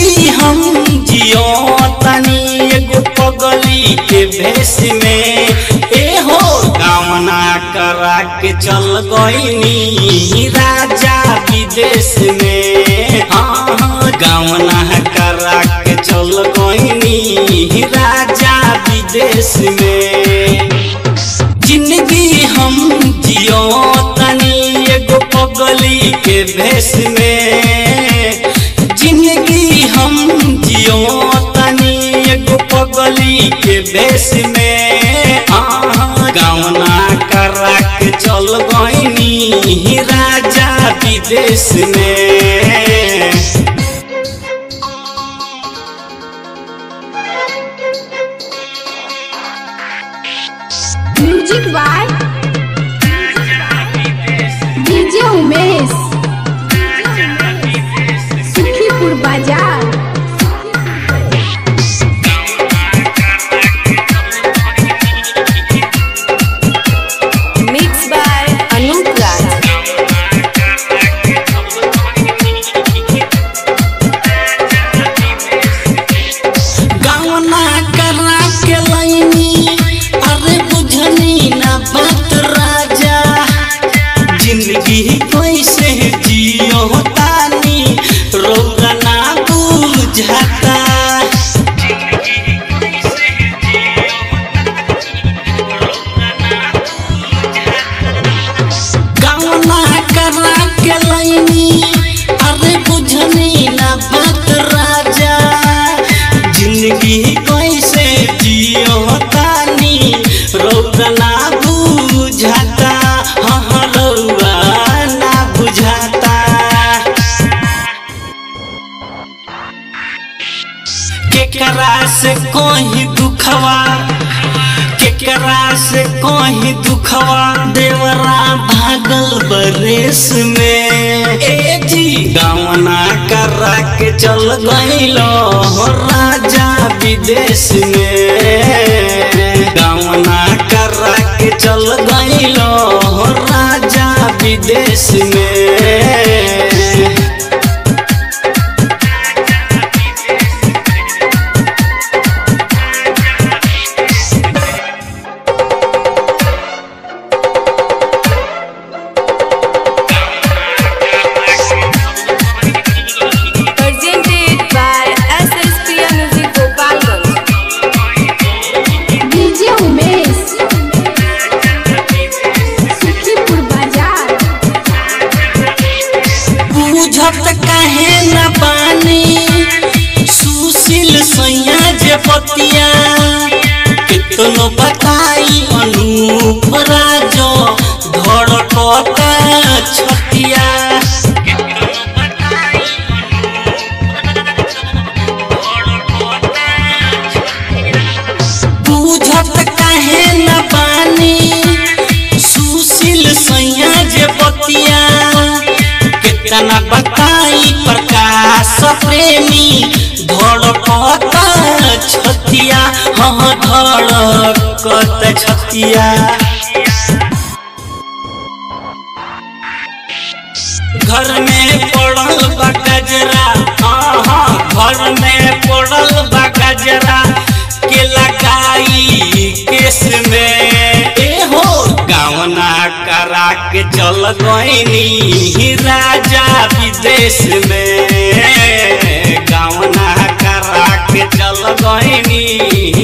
जिंदगी हम जियो तनी एगो पगली के भेष में ए हो कामना करा के चल गईनी राजा विदेश में हाँ हाँ गावना करा के चल गईनी राजा विदेश में जिंदगी हम जियो तनी एगो पगली के भेष में जिंदगी हम जियो तनी एगो पगली के भेष में हाँ गावना करा के चल गईनी राजा विदेश में music by DJ Umesh Sukhipur बाजार Mixed by Anup Raj. गावना करा के लैनी अरे बुझनी ना बात राजा जिंदगी कैसे जियो तानी रोगा ना बुझाता गावना करा के लैनी अरे बुझनी ना बात राजा जिंदगी कैसे जियो तानी रौदा ना बुझाता हाँ हाँ रौदा ना बुझाता केकरा से कोई दुखवा केकरा से कोई दुखवा देवरा भागल बरेस में ए जी गावना करा के चल गईलो हो राजा विदेश में गावना करा के चल गईलो हो राजा विदेश में Presented by SSPM Music Gopalganj. DJ Umesh Sukhipur बाजार बुझत काहे न पानी सुशील सैया जे पतिया कितनो बताई अनूप राजो धड़कता छतिया बुझत काहे न पानी सुशील सैया जे पतिया कितना बताई प्रकाश प्रेमी धड़कत छतिया हाँ धड़कत छतिया घर में पड़ल बा गजरा हाँ हाँ घर में पड़ल बा गजरा के लगाई केस में ए हो गावना करा के चल गईनी राजा विदेश में गावना करा के चल गईनी